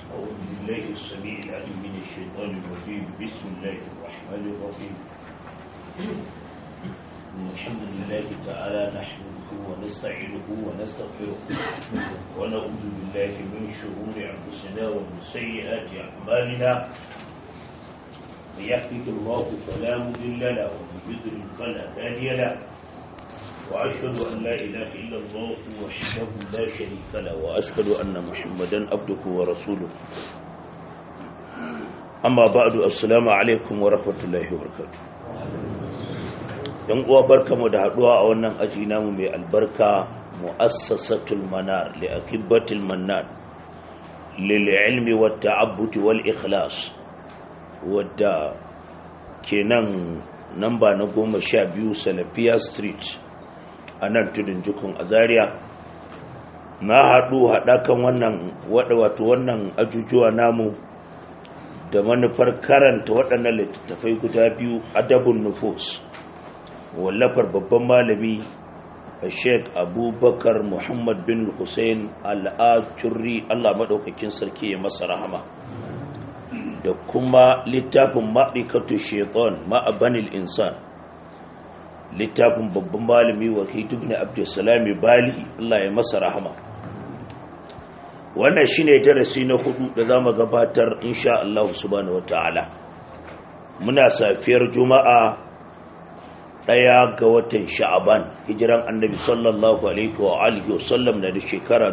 أعوذ بالله السميع العليم من الشيطان الرجيم بسم الله الرحمن الرحيم الحمد لله تعالى نحمده ونستعينه ونستغفره ونعوذ بالله من شرور أنفسنا ومن سيئات أعمالنا من يهده الله فلا مضل له ومن يضلل فلا هادي له وأشهد أن لا إله إلا الله وحده لا شريك له وأشهد أن محمدا عبده ورسوله أما بعد السلام عليكم ورحمة الله وبركاته yan uwa barkamu da haduwa a wannan aji namu mai albarka mu'assasatul manar li akibatil mannan lil ilmi wat ta'abbud wal ikhlas wadda kenan namba na goma sha biyu salafiya street a nan tudun jikun a zaria na haɗu haɗakan wannan wato wannan ajujuwa namu da manufar karanta waɗannan littattafai guda biyu adabun nufus wallafar babban malami a sheik abubakar muhammad bin hussein al'ajurri allah maɗaukakin sarki ya masa rahama da kuma littafin ma'aikatu shaitan ma'abanil insan littafin babban malami wahid ibn abdussalami bali Allah ya masa rahama wannan shine darasi na hudu da zamu gabatar insha Allah subhanahu wataala muna safiyar juma'a daya ga watan sha'aban hijiran annabi sallallahu alaihi wa alihi wa sallam da shekara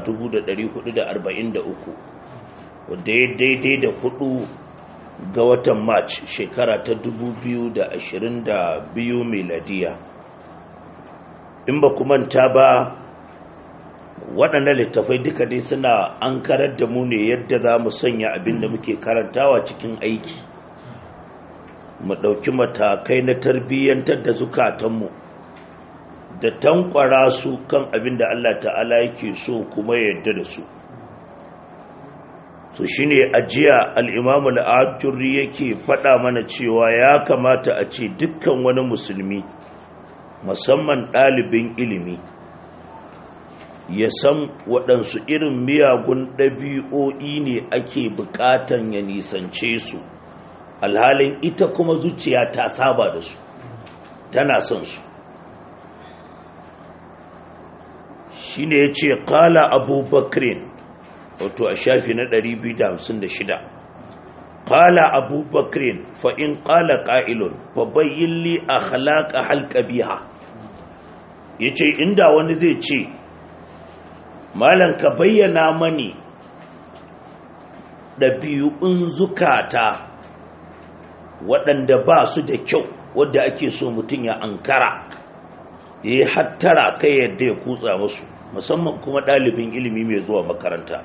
1443 wanda ya daidai da hudu ga watan march shekara ta 2022 meladiya in ba manta ba waɗannan littafai duka dai suna an karar da mu ne yadda za mu sanya abin da muke karantawa cikin aiki mu ɗauki matakai na tarbiyyantar da zukatanmu da tankwara su kan abin da Allah ta'ala yake so kuma yadda da su su shi ne ajiya al'imamu al'adurri yake faɗa mana cewa ya kamata a ce dukkan wani musulmi musamman ɗalibin ilimi ya san waɗansu irin miyagun ɗabi'o'i ne ake buƙatan ya nisance su alhalin ita kuma zuciya ta saba da su tana son su shi ne ya ce ƙala abubakrin wato a shafi na 256 qala abubakrin fa in qala qa'ilun fa bayyin li akhlaqa halqabiha yace inda wani zai ce malan ka bayyana mani ɗabi'un zukata waɗanda ba su da kyau wadda ake so mutum ya ankara ya yi hattara kai yadda ya kutsa musu musamman kuma ɗalibin ilimi mai zuwa makaranta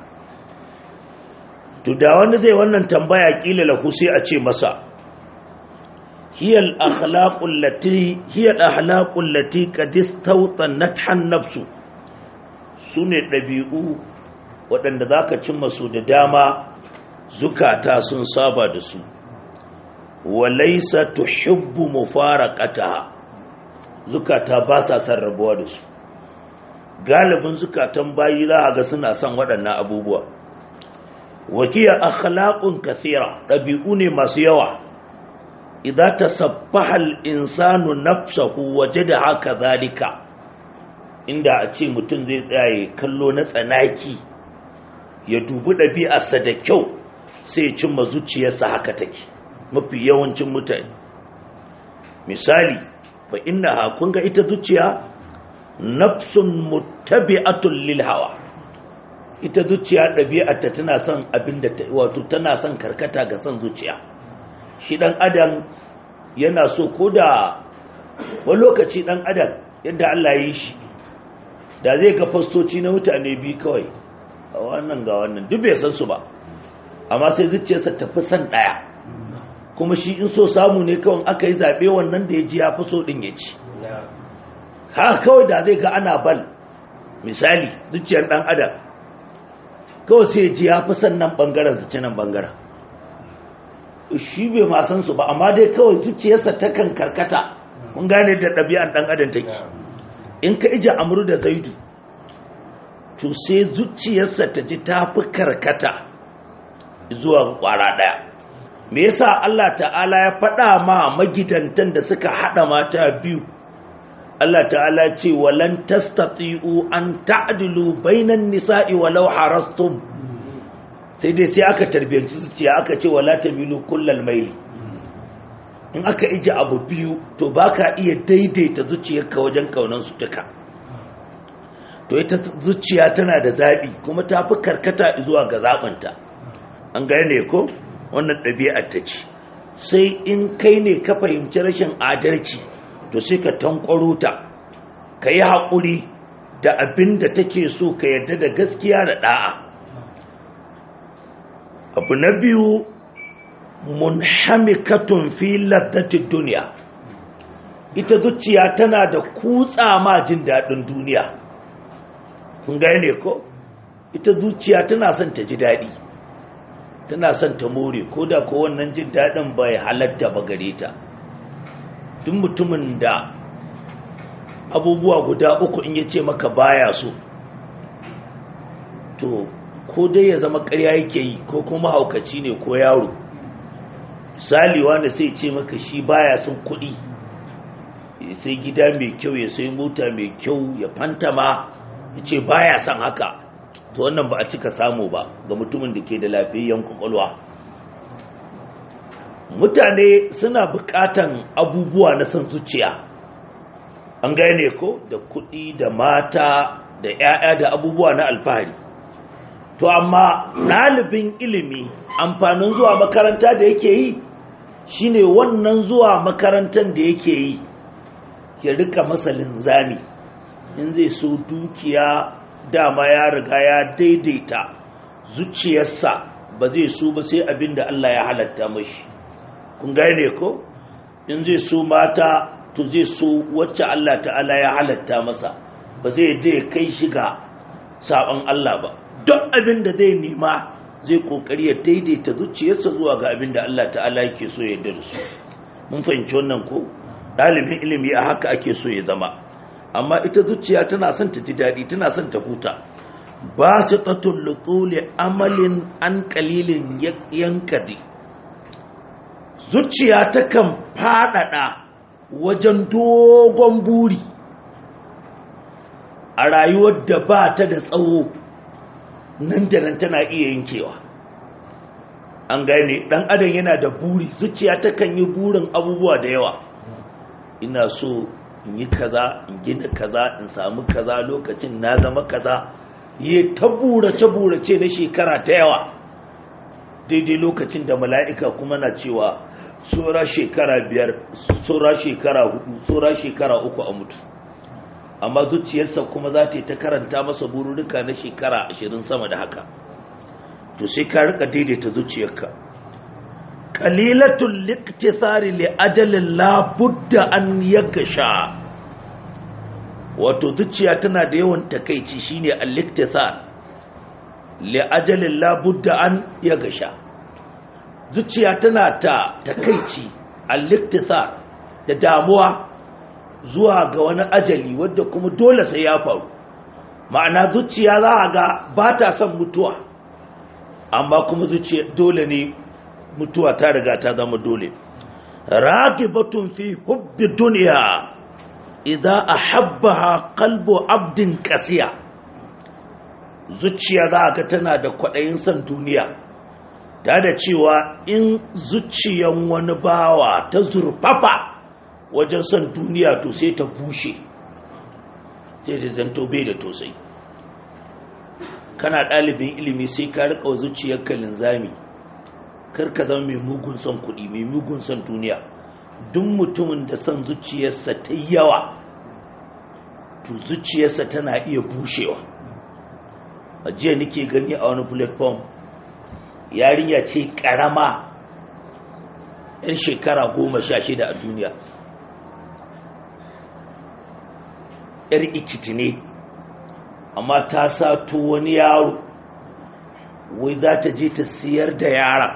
to da wanda zai wannan tambaya kila lahu sai a ce masa hiyal akhlaqul lati hiyal akhlaqul lati qad istawtanat han nafsu sune dabi'u waɗanda zaka cimma su da dama zukata sun saba da su walaysa tuhibbu mufaraqataha zukata ba sa son rabuwa da su galibin zukatan bayi za a ga suna son waɗannan abubuwa wakiyar akhlaqun kathira ɗabi'u ne masu yawa idza tasabbaha al-insanu nafsahu wajada haka zalika inda a ce mutum zai tsaye kallo na tsanaki ya dubi ɗabi'arsa da kyau sai ya cimma zuciyarsa haka take mafi yawancin mutane misali fa inna kun ga ita zuciya nafsun muttabi'atun lil hawa ita zuciya ɗabi'arta tana son abin da wato tana son karkata ga son zuciya shi ɗan adam yana so ko da wani lokaci ɗan adam yadda Allah ya yi shi da zai ga fastoci na mutane biyu kawai a wannan ga wannan duk bai san su ba amma sai zuciyarsa tafi son ɗaya kuma shi in so samu ne kawai aka yi zaɓe wannan da ya ji ya fi so ɗin ya ci haka kawai da zai ga ana bal misali zuciyar ɗan adam kawai sai ji ya fi sannan ɓangaren su nan ɓangaren shi bai ma san su ba amma dai kawai zuciyarsa ta kan karkata mun gane da ɗabi'an ɗan adam take in ka ija amuru da zaidu to sai zuciyarsa ta ji ta fi karkata zuwa kwara ɗaya me yasa Allah ta'ala ya faɗa ma magidantan da suka haɗa mata biyu Allah ta'ala ce walan tastati'u an ta'dilu bainan nisa'i walau harastum sai dai sai aka tarbiyanci zuciya aka ce wala tamilu kullal maili in aka ije abu biyu to baka iya daidaita zuciyarka wajen kaunan su duka to ita zuciya tana da zabi kuma ta fi karkata zuwa ga zabanta an gane ko wannan ɗabi'ar ta ce sai in kai ne ka fahimci rashin adalci to sai ka tankwaro ta ka yi haƙuri da abin da take so ka yarda da gaskiya da ɗa'a abu na biyu munhamikatun fi laddatin duniya ita zuciya tana da kutsa ma jin daɗin duniya kun gane ko ita zuciya tana son ta ji daɗi tana son ta more ko da ko wannan jin daɗin bai halatta ba gare ta duk mutumin da abubuwa guda uku in ya ce maka baya so to ko dai ya zama ƙarya yake yi ko kuma haukaci ne ko yaro misali wanda sai ce maka shi baya son kuɗi ya sai gida mai kyau ya sai mota mai kyau ya fantama ya ce baya son haka to wannan ba a cika samu ba ga mutumin da ke da lafiyayyen kwakwalwa mutane suna bukatan abubuwa na son zuciya an gane ko da kuɗi da mata da 'ya'ya da abubuwa na alfahari to amma ɗalibin ilimi amfanin zuwa makaranta da yake yi shine wannan zuwa makarantar da yake yi ya rika masa linzami in zai so dukiya dama ya riga ya daidaita zuciyarsa ba zai so ba sai abin da Allah ya halatta mashi kun gane ko in zai so mata to zai so wacce Allah ta'ala ya halatta masa ba zai dai kai shiga sabon Allah ba duk abin da zai nema zai kokari ya daidaita zuciyarsa zuwa ga abin da Allah ta'ala yake so ya yarda da su mun fahimci wannan ko dalibin ilimi a haka ake so ya zama amma ita zuciya tana son ta ji daɗi tana son ta huta ba su tatun lutsuli amalin an kalilin yankadi zuciya takan faɗaɗa wajen dogon buri a rayuwar da ba ta da tsawo nan da nan tana iya yankewa an gane ɗan adam yana da buri zuciya takan yi burin abubuwa da yawa ina so in yi kaza in gina kaza in samu kaza lokacin na zama kaza yi ta burace-burace na shekara ta yawa daidai lokacin da mala'ika kuma na cewa tsora shekara biyar tsora shekara hudu tsora shekara uku a mutu amma zuciyarsa kuma za ta yi ta karanta masa bururruka na shekara ashirin sama da haka to sai ka rika daidaita zuciyarka qalilatul liqtithari li ajalin la budda an yagasha wato zuciya tana da yawan takeici shine al-liqtithar li ajalin la budda an yagasha zuciya tana ta takeici al-liqtithar da damuwa zuwa ga wani ajali wadda kuma dole sai ya faru ma'ana zuciya za a ga ba ta son mutuwa amma kuma zuciya dole ne mutuwa ta riga ta zama dole ragibatun fi hubbi duniya idan ahabbaha qalbu abdin qasiya zuciya za ga tana da kwaɗayin son duniya ta da cewa in zuciyan wani bawa ta zurfafa wajen son duniya to sai ta bushe sai da zanto bai da tosai kana ɗalibin ilimi sai ka riƙa zuciyarka linzami karka zama mai mugun son kuɗi mai mugun son duniya duk mutumin da son zuciyarsa ta yawa to zuciyarsa tana iya bushewa a jiya nake gani a wani platform yarinya ce ƙarama 'yan shekara goma sha shida a duniya yar ikiti ne amma ta sato wani yaro wai za ta je ta siyar da yaran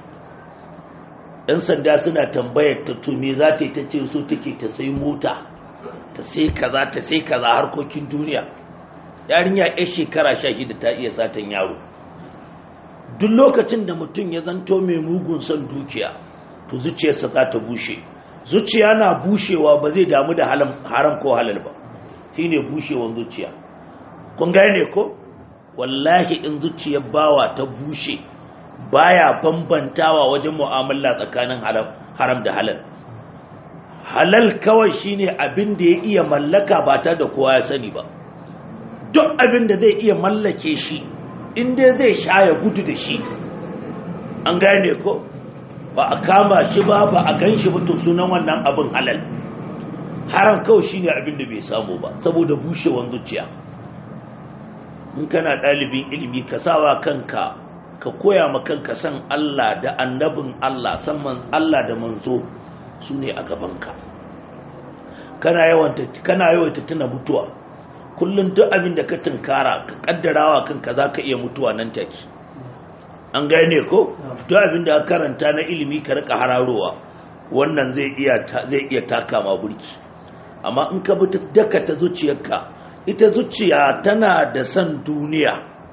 yan sanda suna tambayar ta tumi za ta yi ta ce so take ta sai mota ta sai kaza ta sai kaza harkokin duniya yarinya yar shekara sha shida ta iya satan yaro duk lokacin da mutum ya zanto mai mugun son dukiya to zuciyarsa za ta bushe zuciya na bushewa ba zai damu da haram ko halal ba shine bushewan zuciya kun gane ko wallahi in zuciyar bawa ta bushe baya bambantawa wajen mu'amala tsakanin haram da halal halal kawai shine abin da ya iya mallaka ba ta da kowa ya sani ba duk abin da zai iya mallake shi inda zai sha ya gudu da shi an gane ko ba a kama shi ba ba a gan shi mutum sunan wannan abin halal haram kawai shine abin da bai samu ba saboda bushewan zuciya in kana ɗalibin ilimi ka sawa kanka ka koya ma kanka san Allah da annabin Allah san Allah da manzo su ne a gabanka kana yawaita tuna mutuwa kullum duk abin da ka tunkara ka kaddarawa kanka za ka iya mutuwa nan take an gane ko duk abin da ka karanta na ilimi ka rika hararowa wannan zai iya zai iya taka ma burki amma in ka bi daka ta zuciyarka ita zuciya tana da san duniya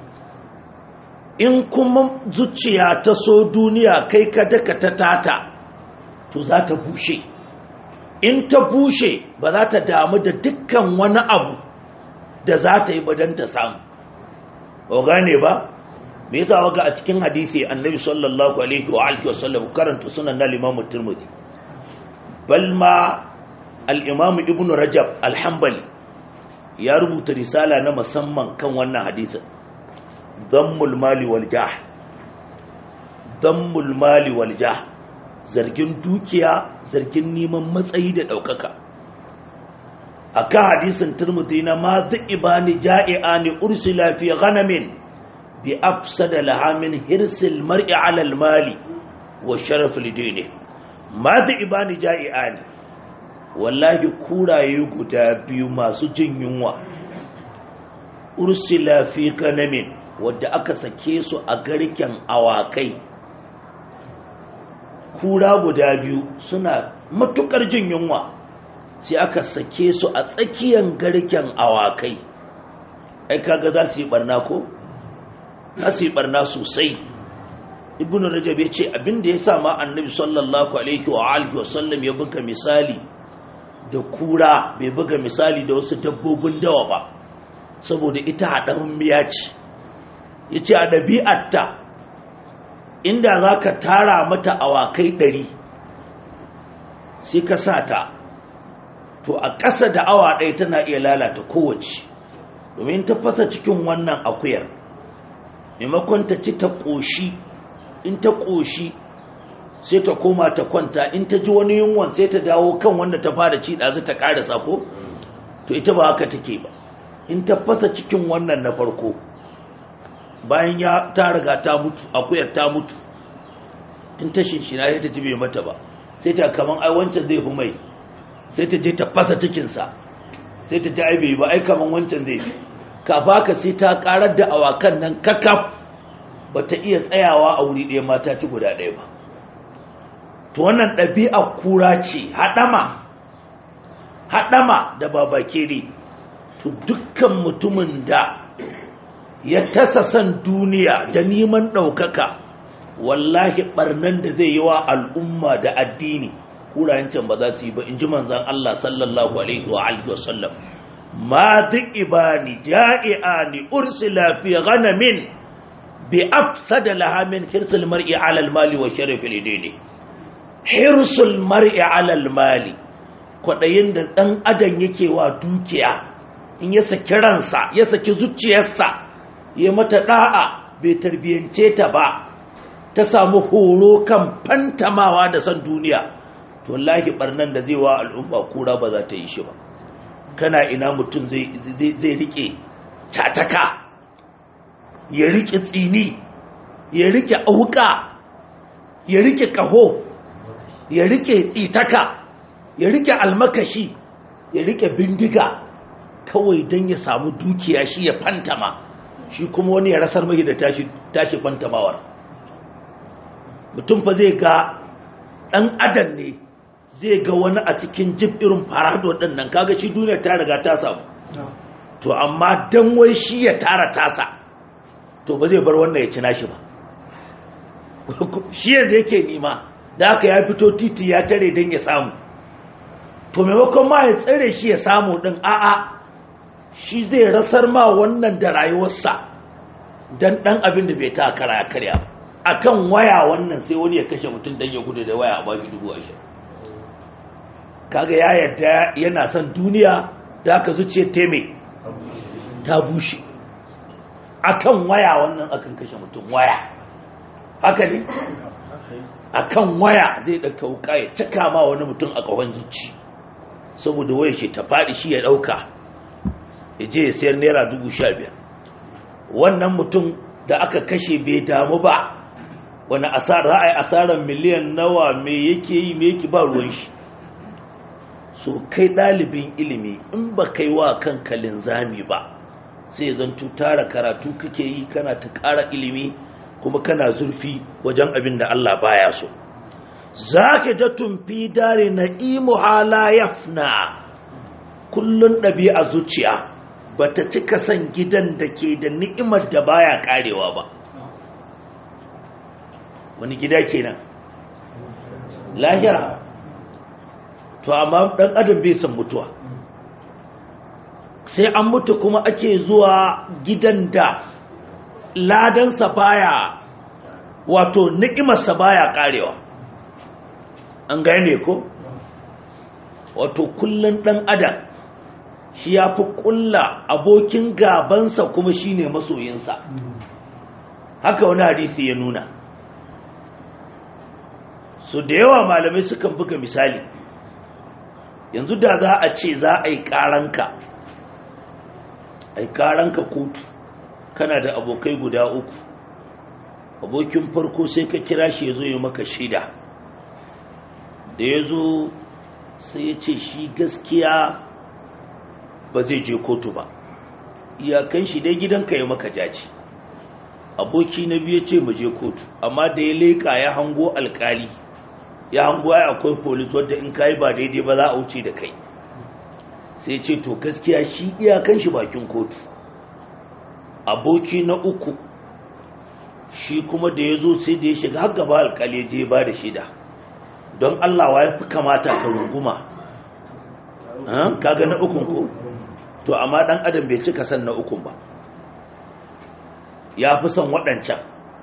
in kuma zuciya ta so duniya kai ka daka ta tata to za ta bushe in ta bushe ba za ta damu da dukkan wani abu da za ta yi badan ta samu ba gane ba me yasa waga a cikin hadisi annabi sallallahu alaihi wa alihi wasallam karanta sunan na limamu turmudi bal ma al-imam ibnu rajab al-hanbali ya rubuta risala na musamman kan wannan hadisin dhammul mali wal jah dhammul mali wal jah zargin dukiya zargin neman matsayi da ɗaukaka a kan hadisin turmuti na ma ibani ja'i'a ne ursula fi ghanamin bi afsada lahamin hirsil mar'i alal mali wa sharaf lidini ma ibani ja'i'a ne wallahi kuraye guda biyu masu jin yunwa ursula fi ghanamin wadda aka sake su a garken awakai kura guda biyu suna matukar jin yunwa sai aka sake su a tsakiyar garken awakai ai kaga za su yi barna ko za su yi barna sosai ibn rajab ya ce abinda ya sa ma annabi sallallahu alaihi wa alihi wasallam ya buga misali da kura bai buga misali da wasu dabbobin dawa ba saboda ita haɗarin miya ce ya ce a ɗabi'arta inda za ka tara mata awakai ɗari sai ka sa ta to a ƙasa da awa ɗaya tana iya lalata kowace domin ta fasa cikin wannan akuyar maimakon ta ci ta ƙoshi in ta ƙoshi sai ta koma ta kwanta in ta ji wani yunwan sai ta dawo kan wanda ta fara ci ɗazu ta ƙara sako to ita ba haka take ba in ta fasa cikin wannan na farko bayan ya ta riga ta mutu akuyar ta mutu in ta shinshina sai ta ji bai mata ba sai ta kaman ai wancan zai fi mai sai ta je ta fasa cikinsa sai ta ji ai bai ba ai kaman wancan zai fi ka baka sai ta karar da awakan nan kakaf ba ta iya tsayawa a wuri ɗaya mata ci guda ɗaya ba to wannan ɗabi'a kura ce haɗama haɗama da babakere to dukkan mutumin da ya tasa san duniya da neman ɗaukaka wallahi ɓarnan da zai yi wa al'umma da addini kurayen ba za su yi ba in ji manzan Allah sallallahu alaihi wa alihi wasallam ma ibani ja'i'ani ursila fi ghanamin bi afsada laha min hirsul mar'i ala al-mali wa sharafil idini hirsul mar'i ala al-mali kwadayin da dan adam yake wa dukiya in ya saki ransa ya saki zuciyarsa ya mata da'a bai tarbiyance ta ba ta samu horo kan fantamawa da san duniya to wallahi barnan da zai wa al'umma kura ba za ta yi shi ba kana ina mutum zai rike cataka ya rike tsini ya rike auka ya rike kaho ya rike tsitaka ya rike almakashi ya rike bindiga kawai don ya samu dukiya shi ya fantama shi kuma wani ya rasar mai da tashi fantamawar mutum fa zai ga ɗan adam ne zai ga wani a cikin jib irin farado ɗin nan kaga shi duniya ta riga ta samu to amma dan wai shi ya tara tasa to ba zai bar wannan ya ci nashi ba shi yanzu yake nima da aka ya fito titi ya tare don ya samu to maimakon ma ya tsare shi ya samu din a'a shi zai rasar ma wannan da rayuwarsa don ɗan abin da bai ta kara ya karya akan waya wannan sai wani ya kashe mutum don ya gudu da waya a bashi dubu ashirin kaga ya yarda yana son duniya da aka zuce teme ta bushe akan waya wannan akan kashe mutum waya haka ne akan waya zai ɗauka wuka ya cika ma wani mutum a ƙahon zuci saboda waya shi ta faɗi shi ya ɗauka ya je ya sayar naira dubu sha biyar wannan mutum da aka kashe bai damu ba wani asara za a yi asarar miliyan nawa me yake yi me yake ba ruwan shi so kai ɗalibin ilimi in ba kai wa kanka linzami ba sai zan tara karatu kake yi kana ta ƙara ilimi kuma kana zurfi wajen abin da Allah baya so za ka ta tumfi dare na imu hala yafna kullun ɗabi'a zuciya ba ta cika son gidan da ke da ni'imar da baya karewa ba wani gida kenan lahira to amma ɗan adam bai san mutuwa sai an mutu kuma ake zuwa gidan da ladansa baya wato ni'imarsa baya karewa an gane ko wato kullun dan adam shi ya fi kulla abokin gabansa kuma shine masoyinsa haka wani hadisi ya nuna so da yawa malamai sukan buga misali yanzu da za a ce za a yi karanka a yi karanka kotu kana da abokai guda uku abokin farko sai ka kira shi ya zo ya maka shida da ya zo sai ya ce shi gaskiya ba zai je kotu ba iyakan shi dai gidanka ya maka jaji aboki na biyu ce mu je kotu amma da ya leƙa ya hango alkali ya hango ya akwai polis wadda in kayi ba daidai ba za a wuce da kai sai ce to gaskiya shi iyakan shi bakin kotu aboki na uku shi kuma da ya zo sai da ya shiga har gaba alkali je ba da shida don Allah wa ya fi kamata ka runguma kaga na ukun ko to amma dan adam bai cika san na ukun ba ya fi son waɗancan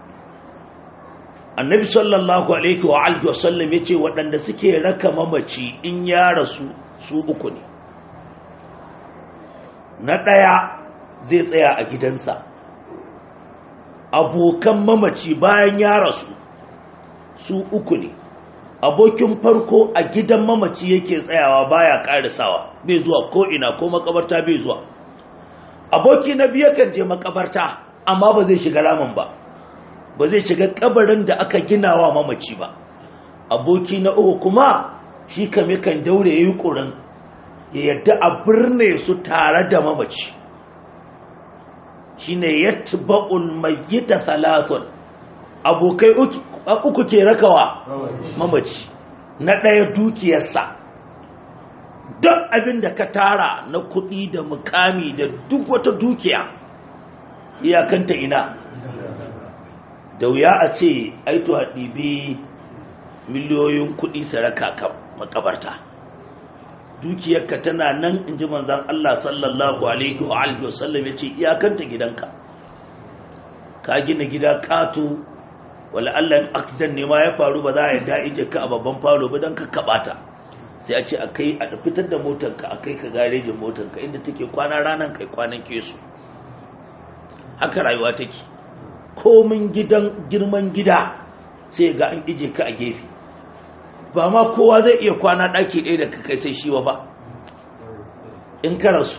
annabi sallallahu alaihi wa alihi wasallam ya ce waɗanda suke raka mamaci in ya rasu su uku ne na ɗaya zai tsaya a gidansa abokan mamaci bayan ya rasu su uku ne abokin farko a gidan mamaci yake tsayawa baya karisawa bai zuwa ko ina ko makabarta bai zuwa aboki na biyu kan je makabarta amma ba zai shiga ramin ba ba zai shiga kabarin da aka gina wa mamaci ba aboki na uku kuma shi kame kan daure yayi kurin ya yadda a birne su tare da mamaci shine yatba'ul mayyita thalathun abokai uku ke rakawa mamaci na ɗaya dukiyarsa duk abin da ka tara na kuɗi da mukami da duk wata dukiya iyakanta ina da wuya a ce aito a ɗibi miliyoyin kuɗi saraka kan makabarta dukiyarka tana nan in ji manzan Allah sallallahu alaihi wa alihi wasallam ya ce iyakanta gidanka ka gina gida ƙato wala Allah accident ne ma ya faru ba za a yarda ije ka a babban falo ba don ka kabata sai a ce a kai a fitar da motarka a kai ka garejin motarka inda take kwana ranar kai kwanan kesu haka rayuwa take komin gidan girman gida sai ga an ije ka a gefe ba ma kowa zai iya kwana ɗaki ɗaya da ka kai sai shiwa ba in ka rasu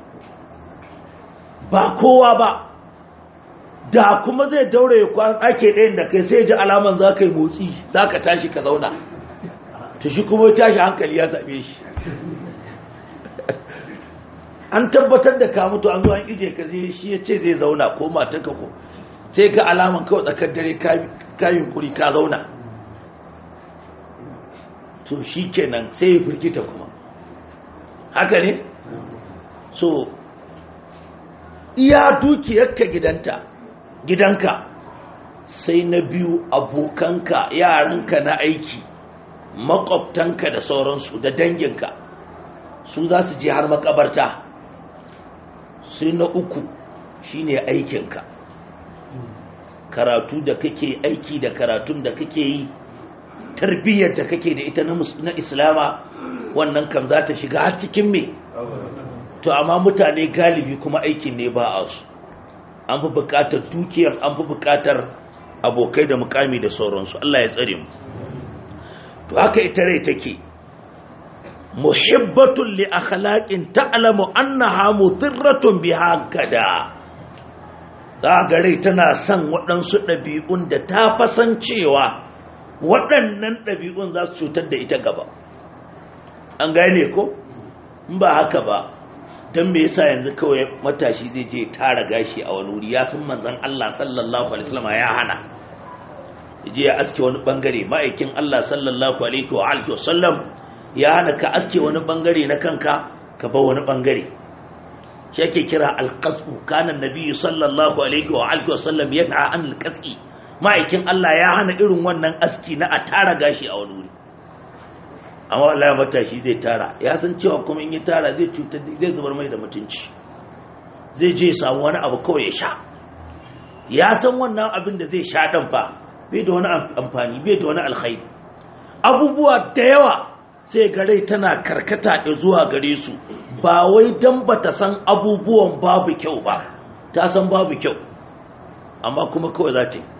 ba kowa ba da kuma zai daure ya kwan ake ɗayan da kai sai ji alaman za ka yi motsi za ka tashi ka zauna ta shi kuma tashi hankali ya same shi an tabbatar da ka mutu an zo an ije ka zai shi ya ce zai zauna ko matanka ko sai ga alaman kawai tsakar dare kayan kuri ka zauna to shi kenan sai ya firgita kuma haka ne so iya dukiyarka gidanta gidanka sai na biyu abokanka yaranka na aiki makwabtanka da sauransu da danginka su za su je har makabarta sai na uku shine aikinka karatu da kake aiki da karatun da kake yi tarbiyyar da kake da ita na islama wannan kam za ta shiga har cikin me to amma mutane galibi kuma aikin ne ba a su an fi bukatar dukiyar an fi bukatar abokai da mukami da sauransu Allah ya tsare mu to haka ita rai take muhibbatun li akhlaqin ta'lamu annaha mudirratun biha gada za ga rai tana son waɗansu ɗabi'un da ta fasancewa waɗannan ɗabi'un za su cutar da ita gaba an gane ko in ba haka ba don me yasa yanzu kawai matashi zai je tara gashi a wani wuri ya san manzon Allah sallallahu alaihi wasallam ya hana je ya aske wani bangare ma'aikin Allah sallallahu alaihi wa alihi wasallam ya hana ka aske wani bangare na kanka ka bar wani bangare shi ake kira alqasu kana nabi sallallahu alaihi wa alihi wasallam yana an alqasi ma'aikin Allah ya hana irin wannan aski na a tara gashi a wani wuri amma wallahi matashi zai tara ya san cewa kuma in ya tara zai cutar zai zubar mai da mutunci zai je samu wani abu kawai ya sha ya san wannan abin da zai sha dan fa bai da wani amfani bai da wani alkhairi abubuwa da yawa sai gare tana karkata zuwa gare su ba wai dan bata san abubuwan babu kyau ba ta san babu kyau amma kuma kawai za ta yi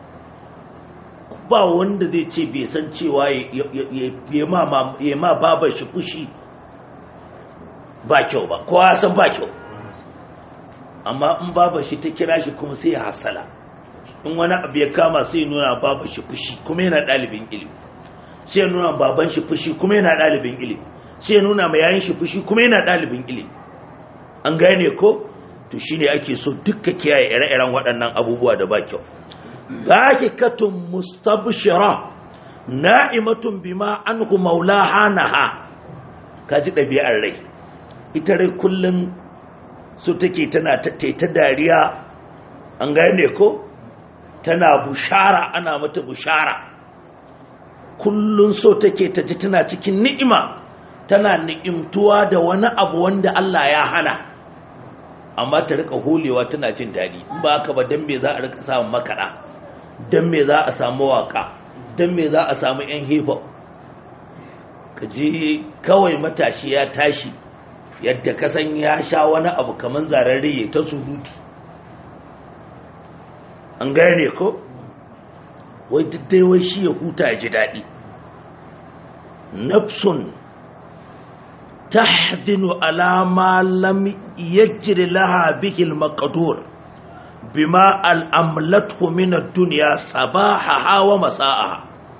ba wanda zai ce bai san cewa ya ma babar shi fushi ba kyau ba kowa ya san ba kyau amma in babar shi ta kira shi kuma sai ya hasala in wani abu ya kama sai nuna babar shi fushi kuma yana ɗalibin ilimi sai nuna baban shi fushi kuma yana ɗalibin ilimi sai nuna mai yayin shi fushi kuma yana ɗalibin ilimi an gane ko to shine ake so dukka kiyaye ire-iren waɗannan abubuwa da ba kyau ضاحكة مستبشرة نائمة بما عنه مولاها نها kaji ɗabi'ar rai ita rai kullum su take tana ta dariya an gane ko tana bushara ana mata bushara kullum so take ta ji tana cikin ni'ima tana ni'imtuwa da wani abu wanda Allah ya hana amma ta rika holewa tana jin daɗi in ba haka ba dan me za a rika samun makaɗa don me za a samu waka don me za a samu 'yan hip-hop ka ji kawai matashi ya tashi yadda kasan ya sha wani abu kamar zararre ta surutu an gane ko wai dai wai shi ya huta ya ji daɗi nafsun tahdinu alama lam yajri laha bihil maqdur bima al'amlatu min ad-dunya sabaha wa masa'a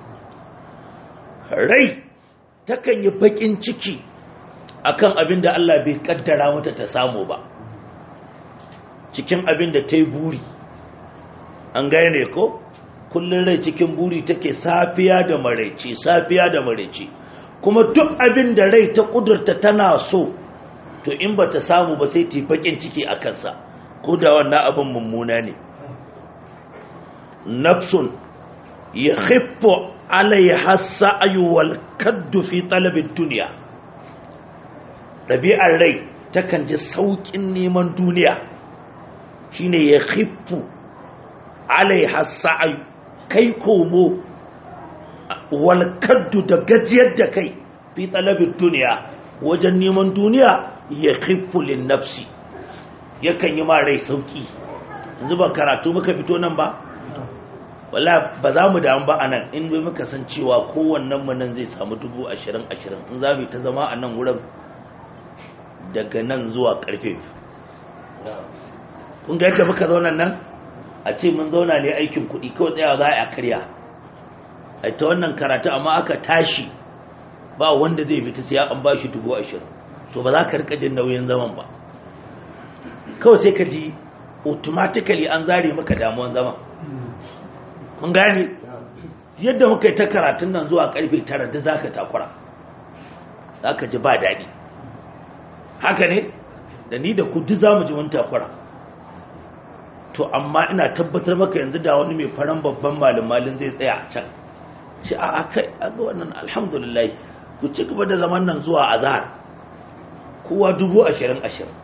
rai takan yi bakin ciki akan abin da Allah bai kaddara mata ta samu ba cikin abin da ta yi buri an gane ko kullum rai cikin buri take safiya da maraice safiya da maraice kuma duk abin da rai ta kudurta tana so to in ba ta samu ba sai ta yi bakin ciki a kansa ko da wannan abin mummuna ne nafsun ya hifo alaiha sa'ayu wal kaddu fi talabin duniya ɗabi'ar rai takan ji sauƙin neman duniya shine ya hifo alaiha sa'ayu kai komo wal kaddu da gajiyar da kai fi talabin duniya wajen neman duniya ya hifo lin nafsi yakan yi ma rai sauki yanzu ba karatu muka fito nan ba wala ba za mu damu ba a nan in bai muka san cewa kowannen mu nan zai samu dubu ashirin ashirin in za mu ta zama a nan wurin daga nan zuwa karfe kun ga yadda muka zauna nan a ce mun zauna ne aikin kuɗi kawai tsayawa za a karya a ta wannan karatu amma aka tashi ba wanda zai fita sai an ba shi dubu ashirin so ba za ka rika jin nauyin zaman ba kawai sai ka ji automatically an zare maka damuwan zama mun gane yadda muka yi ta karatun nan zuwa karfe tara da za ka takura za ka ji ba daɗi haka ne da ni da kudu za mu ji mun takura to amma ina tabbatar maka yanzu da wani mai faran babban malin malin zai tsaya a can shi a kai a ga wannan alhamdulillah ku ci gaba da zaman nan zuwa azhar kowa dubu ashirin ashirin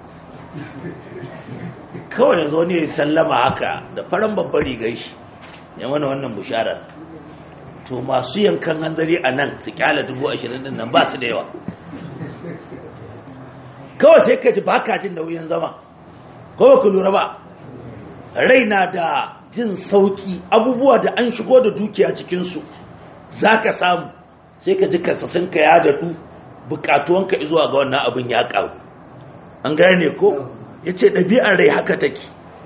kawai yanzu wani ya sallama haka da faran babban rigar shi ya mana wannan busharar to masu yankan hanzari a nan su kyala dubu ashirin din nan ba su da yawa kawai sai ka ji ba ka jin nauyin zama kawai ku lura ba raina da jin sauki abubuwa da an shigo da dukiya cikinsu za ka samu sai ka ji kasasinka ya daɗu bukatuwanka zuwa ga wannan abin ya ƙaru an gane ko ya ce ɗabi'ar rai haka take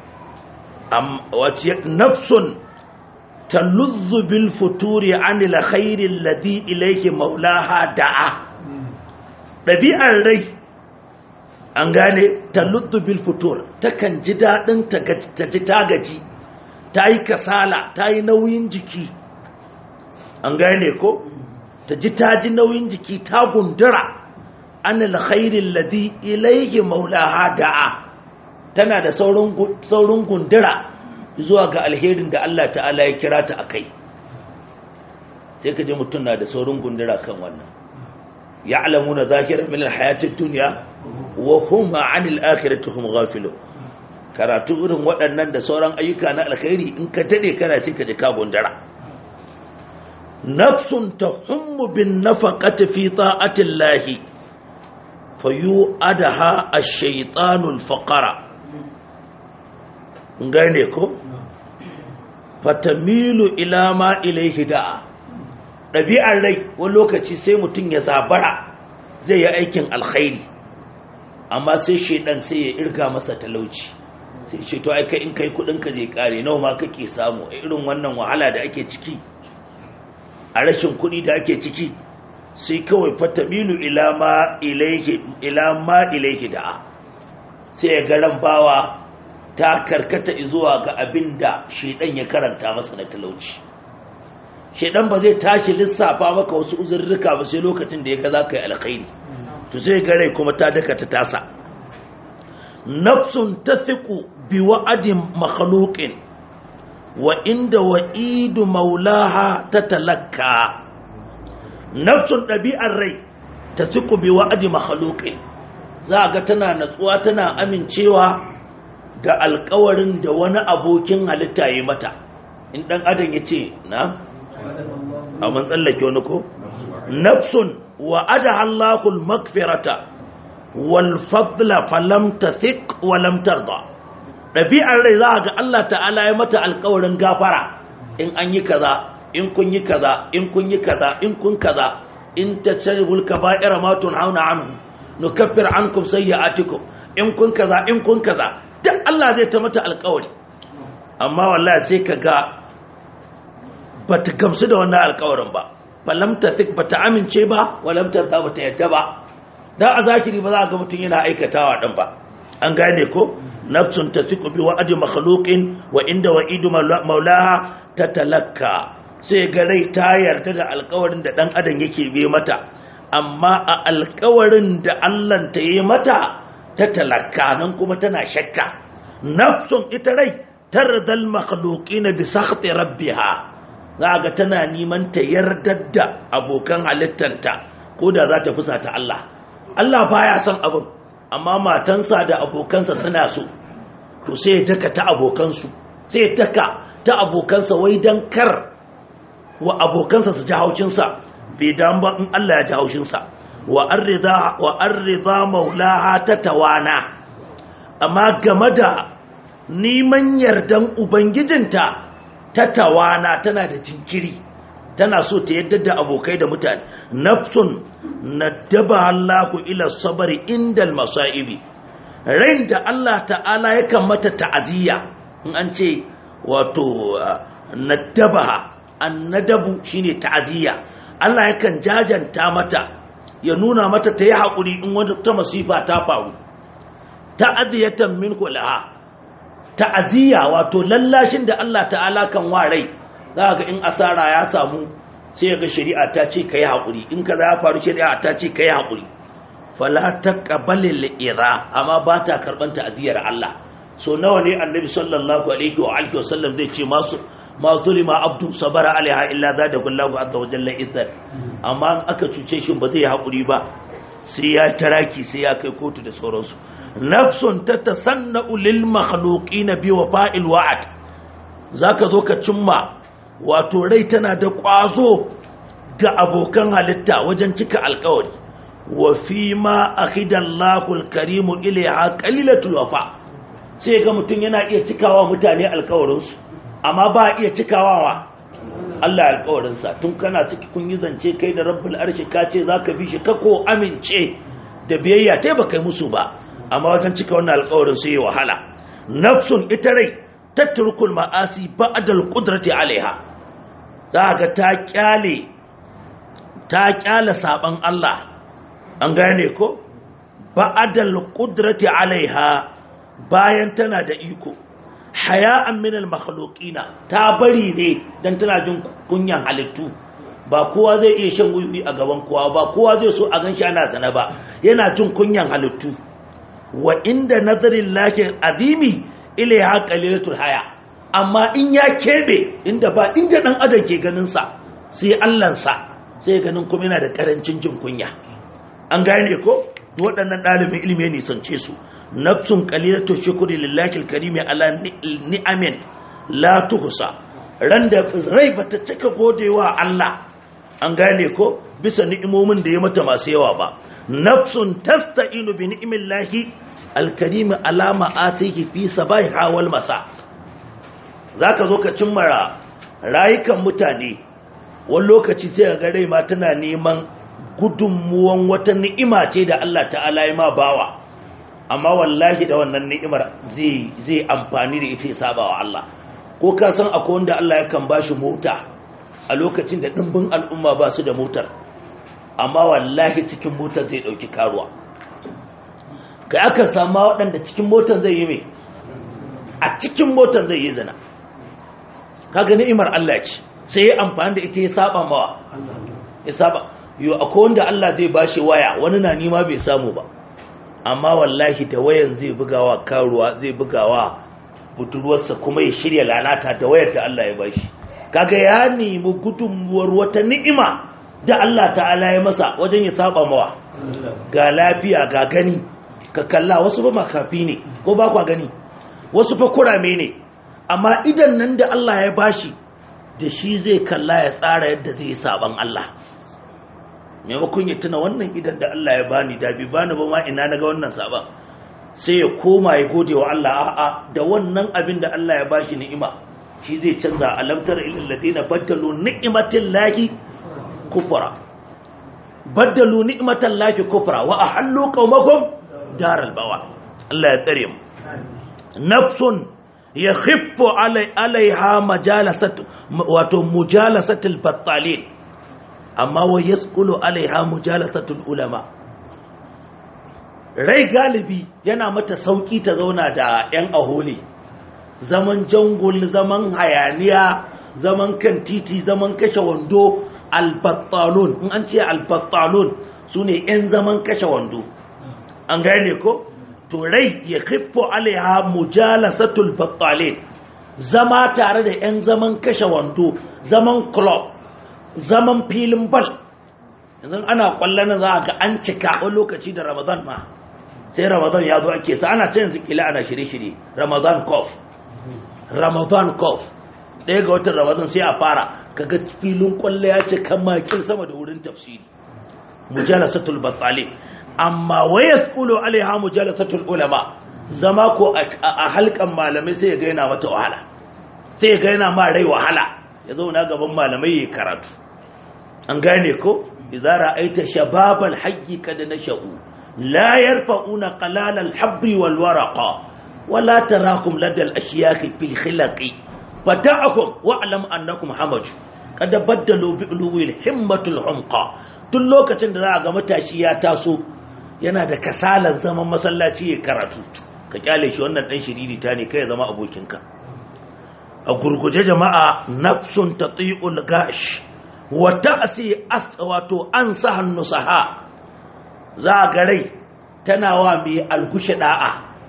wace nafsun taluzzu bil futuri anil khairin ladi ilaiki maulaha da'a ɗabi'ar rai an gane taluddu bil futur takan ji daɗin ta ji ta gaji ta yi kasala ta yi nauyin jiki an gane ko ta ji ta ji nauyin jiki ta gundura an alkhairin ladi ilaihi maulaha da'a tana da saurin gundura zuwa ga alherin da Allah ta'ala ya kira ta a kai sai ka ji mutum na da saurin gundura kan wannan ya alamu na zakirar milar hayatun duniya wa huma anil akhirati hum ghafilun karatu irin waɗannan da sauran ayyuka na alkhairi in ka dade kana sai ka ji ka gundara nafsun tahummu bin nafaqati fi ta'ati llahi fayu'adaha ash-shaytanu al-faqara ngane ko fatamilu ila ma ilayhi da'a ɗabi'ar rai wani lokaci sai mutum ya zabara zai yi aikin alkhairi amma sai shaidan sai ya irga masa talauci sai ce to ai kai in kai kudin ka zai kare nawa ma kake samu a irin wannan wahala da ake ciki a rashin kudi da ake ciki sai kawai fatamilu ila ma ilayhi ila ma ilayhi da'a sai ya garan bawa ta karkata zuwa ga abin da shaidan ya karanta masa na talauci shaidan ba zai tashi lissafa maka wasu uzurruka ba sai lokacin da ya ga za ka yi alkhairi to zai gare kuma ta daka ta tasa nafsun tathiqu bi wa'adin makhluqin wa inda wa'idu maulaha tatalakka nafsun ɗabi'ar rai tathiqu bi wa'adi makhluqin za ga tana natsuwa tana amincewa da alkawarin da wani abokin halitta ya mata in dan adam ya ce na a man tsallake wani ko nafsun wa adaha Allahul magfirata wal fadla falam tathiq wa lam tarda dabi'ar rai za ga Allah ta'ala ya mata alƙawarin gafara in an yi kaza in kun yi kaza in kun yi kaza in kun kaza in tajribul kaba'ira ma tunhauna anhu nukaffir ankum sayyi'atikum in kun kaza in kun kaza duk Allah zai ta mata alƙawari amma wallahi sai ka ga bata gamsu da wannan alƙawarin ba falam tathik bata amince ba walam tarda bata yadda ba dan a zakiri ba za ga mutum yana aikatawa din ba an gane ko nafsun tathiqu bi wa'di makhluqin wa inda wa'idu maulaha tatalakka sai ga rai ta yarda da alƙawarin da dan adam yake bi mata amma a alƙawarin da Allah ta yi mata ta talakka nan kuma tana shakka nafsun ita rai tardal makhluqina bi sakhti rabbiha za ga tana neman ta yardar da abokan halittanta ko da za ta fusa ta Allah Allah baya son abin amma matansa da abokansa suna so to sai ya taka ta abokansu sai ya taka ta abokansa wai dan kar wa abokansa su ji haushinsa bai dan ba in Allah ya ji haushinsa wa arrida wa arrida maulaha ta tawana amma game da neman yardan ubangijinta ta tawana tana da jinkiri tana so ta yadda da abokai da mutane nafsun nadaba Allahu ila sabari indal masaibi rain da Allah ta'ala yakan mata ta'aziyya in an ce wato nadabaha annadabu shine ta'aziyya Allah yakan jajanta mata ya nuna mata ta yi haƙuri in wata masifa ta faru ta'aziyatan minhu laha ta'aziyya wato lallashin da Allah ta'ala kan wa rai za ga in asara ya samu sai ga shari'a ta ce kai haƙuri in kaza ya faru shari'a ta ce kai haƙuri fala taqbalil ira amma ba ta karban ta'aziyar Allah so nawa ne annabi sallallahu alaihi wa alihi wasallam zai ce masu ma zulima abdu sabara alaiha illa zada kullahu azza wa jalla izzat amma in aka cuce shi ba zai haƙuri ba sai ya taraki sai ya kai kotu da sauransu nafsun tatasanna'u lil makhluqina bi wafa'il wa'ad zaka zo ka cimma wato rai tana da ƙwazo ga abokan halitta wajen cika alƙawari wa fi ma akhidallahu alkarimu ilayha qalilatul wafa' sai ga mutum yana iya cikawa mutane alkawarinsu amma ba iya cikawa wa Allah alkawarinsa tun kana ciki kun yi zance kai da rabbul arshi ka ce za ka bi shi ka ko amince da biyayya ta ba kai musu ba amma wajen cika wannan alkawarin sai wahala nafsun ita rai tatturkul ma'asi ba'dal qudrati alaiha za ga ta kyale ta kyale saban Allah an gane ko ba'dal qudrati alaiha bayan tana da iko haya'an minal makhluqina ta bari ne dan tana jin kunyan halittu ba kowa zai iya shan wuyi a gaban kowa ba kowa zai so a ganshi ana zana ba yana jin kunyan halittu wa inda nazarin lakin azimi ilaiha qalilatul haya amma in ya kebe inda ba inda dan adam ke ganin sa sai Allah sa sai ganin kuma yana da karancin jin kunya an gane ko waɗannan ɗalibin ilimi ne sance su nafsun qalilatu shukri lillahi alkarimi ala ni'amin la tuhsa ran da rai bata cika godewa Allah an gane ko bisa ni'imomin da ya mata masu yawa ba nafsun tasta'inu bi ni'millahi alkarimi ala ma'atihi fi sabahi wal masa zaka zo ka cimma rayukan mutane wani lokaci sai ga rai ma tana neman gudunmuwan wata ni'ima ce da Allah ta'ala ya ma bawa amma wallahi da wannan ni'imar zai amfani da ita ya saba wa Allah ko ka san akwai wanda Allah ya kan bashi mota a lokacin da dimbin al'umma ba su da motar amma wallahi cikin motar zai dauki karuwa kai aka samu waɗanda cikin motar zai yi mai a cikin motar zai yi zina kaga ni'imar Allah ce sai ya amfani da ita ya saba mawa ya saba yo akwai wanda Allah zai bashi waya wani na nima bai samu ba amma wallahi da wayan zai bugawa karuwa zai bugawa budurwarsa kuma ya shirya lalata da wayar da Allah ya bashi kaga ya nemi gudunmuwar wata ni'ima da Allah ta'ala ya masa wajen ya saba mawa ga lafiya ga gani ka kalla wasu ba makafi ne ko ba kwa gani wasu fa kurame ne amma idan nan da Allah ya bashi da shi zai kalla ya tsara yadda zai yi saban Allah maimakon ya tuna wannan idan da Allah ya bani da bi bani ba ma ina naga wannan saban sai ya koma ya gode wa Allah a'a da wannan abin da Allah ya bashi ni'ima shi zai canza alamtar ilal ladina baddalu ni'matil lahi kufra baddalu ni'matal lahi kufra wa ahallu qaumakum daral bawa Allah ya tsare mu nafsun yakhiffu alaiha majalasat wato mujalasatul battalin amma wa yaskulu alaiha mujalasatul ulama rai galibi yana mata sauki ta zauna da yan aholi zaman jangul zaman hayaniya zaman kan titi zaman kashe wando albattalun in an ce albattalun su ne yan zaman kashe wando an gane ko to rai ya kiffo alaiha mujalasatul battalin zama tare da yan zaman kashe wando zaman club zaman filin bal yanzu ana kwallon za a ga an cika wani lokaci da ramadan ma sai ramadan ya zo ake sa ana cin zikila ana shirye-shirye ramadan kof ramadan kof ɗaya ga watan ramadan sai a fara kaga filin kwallo ya ce kan makin sama da wurin tafsiri mujalasatul batsali amma waya skulo alaiha mujalasatul ulama zama ko a halkan malamai sai ya gaina mata wahala sai ya gaina ma rai wahala ya zauna gaban malamai ya karatu an gane ko idza ra'aita shababal hayyi kad nashu la yarfa'una qalal al habri wal waraqa wala tarakum ladal ashyakh fil khilaqi fata'akum wa'lam annakum hamaj kada baddalu bi ulul himmatul humqa tun lokacin da za a ga matashi ya taso yana da kasalan zaman masallaci ya karatu ka kyale shi wannan dan shiriri ta ne kai zama abokinka a gurguje jama'a nafsun tati'ul gash wa ta'si wato an sahan nusaha za ga rai tana wa mai algushi da'a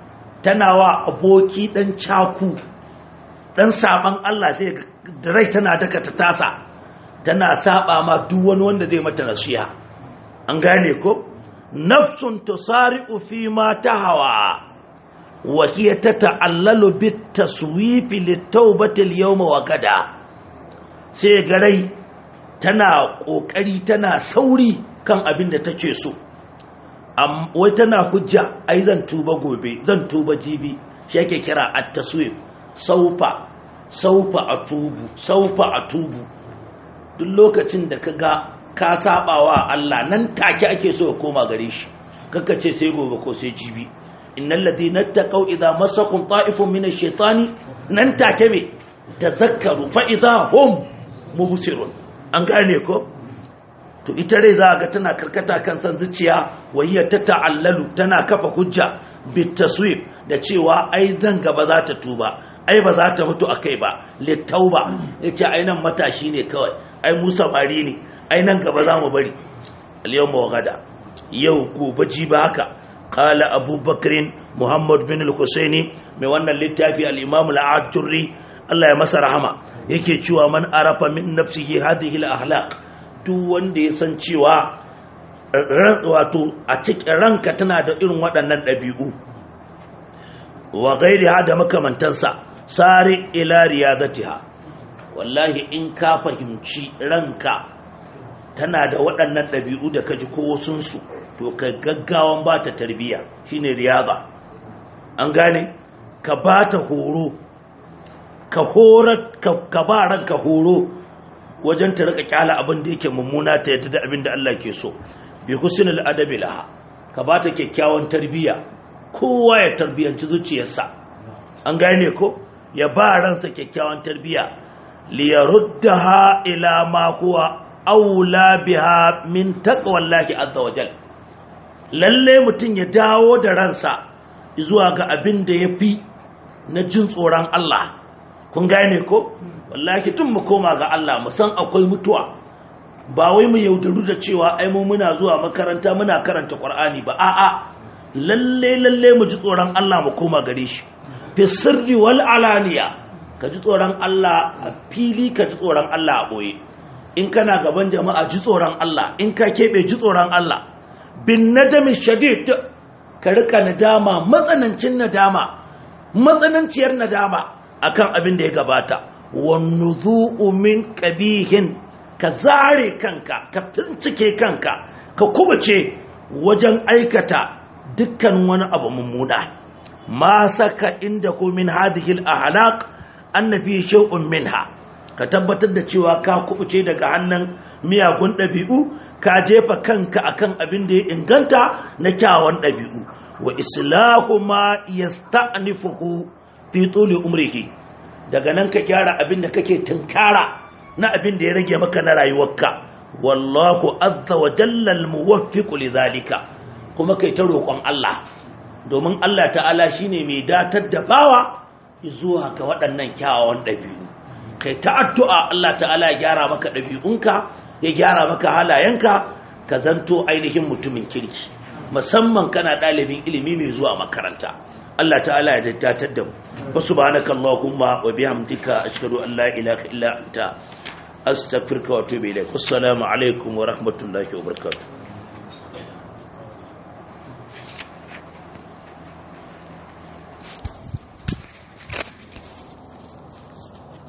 tana wa aboki dan caku dan saban Allah sai da rai tana daka ta tasa tana saba ma duk wani wanda zai mata nasiha an gane ko nafsun tusari'u fi ma tahawa wa hiya tata'allalu bit taswifi litawbati al-yawma wa gada sai garai tana kokari tana sauri kan abin da take so wai tana hujja ai zan tuba gobe zan tuba jibi shi yake kira at-taswif saufa saufa atubu saufa atubu duk lokacin da kaga ka sabawa Allah nan take ake so ya koma gare shi kaka ce sai gobe ko sai jibi innal ladina taqaw idza masakum ta'ifun min ash-shaytani nan take me tazakkaru fa idza hum mubsirun an gane ko to ita rai za ga tana karkata kan san zuciya wayya ta ta'allalu tana kafa hujja bit taswib da cewa ai dan gaba za ta tuba ai ba za ta mutu akai ba littauba yace ai nan matashi ne kawai ai mu samari ne ai nan gaba za mu bari al-yawma wa gada yau gobe ji ba haka qala abubakrin muhammad bin al-husaini mai wannan littafi al-imam al-ajurri Allah ya masa rahama yake cewa man arafa min nafsihi hadhihi al-akhlaq duk wanda ya san cewa wato a cikin ranka tana da irin waɗannan ɗabi'u wa gairi ha da makamantansa sari ila riyadatiha wallahi in ka fahimci ranka tana da waɗannan ɗabi'u da ka ji kowasunsu to ka gaggawan ba ta tarbiyya shine riyada an gane ka ba ta horo ka horar ka ba ranka horo wajen ta rika kyala abin da yake mummuna ta yadda da abin da Allah ke so bi husnul adabi laha ka ba ta kyakkyawan tarbiyya kowa ya tarbiyanci zuciyarsa an gane ko ya ba ransa kyakkyawan tarbiyya li yaruddaha ila ma huwa aula biha min taqwallahi azza wajal lalle mutun ya dawo da ransa zuwa ga abin da yafi na jin tsoron Allah kun gane ko wallahi tun mu koma ga Allah mu san akwai mutuwa ba wai mu yaudaru da cewa ai mu muna zuwa makaranta muna karanta Qur'ani ba a'a lalle lalle mu ji tsoron Allah mu koma gare shi fi sirri wal alaniya ka ji tsoron Allah a fili ka ji tsoron Allah a boye in kana gaban jama'a ji tsoron Allah in ka kebe ji tsoron Allah bin nadami shadid ka rika nadama matsanancin nadama matsananciyar nadama akan abin da ya gabata wannuzu'u min qabihin ka zare kanka ka fincike kanka ka kubace wajen aikata dukkan wani abu mummuna ma saka inda ku min hadhihi al-ahlaq annabi shay'un minha ka tabbatar da cewa ka kubuce daga hannun miyagun ɗabi'u ka jefa kanka akan abin da ya inganta na kyawun ɗabi'u wa islahu ma yasta'nifuhu fi tuli umrihi daga nan ka gyara abin da kake tunkara na abin da ya rage maka na rayuwarka wallahu azza wa jalla almuwaffiqu lidhalika kuma kai ta roƙon Allah domin Allah ta'ala shine mai datar da bawa zuwa ga waɗannan kyawawan ɗabi'u kai ta addu'a Allah ta'ala ya gyara maka ɗabi'unka ya gyara maka halayenka ka zanto ainihin mutumin kirki musamman kana ɗalibin ilimi mai zuwa makaranta Allah ta'ala ya daddatar da mu wa subhanaka allahumma wa bihamdika ashhadu an la ilaha illa anta astaghfiruka wa atubu ilaik assalamu alaikum wa rahmatullahi wa barakatuh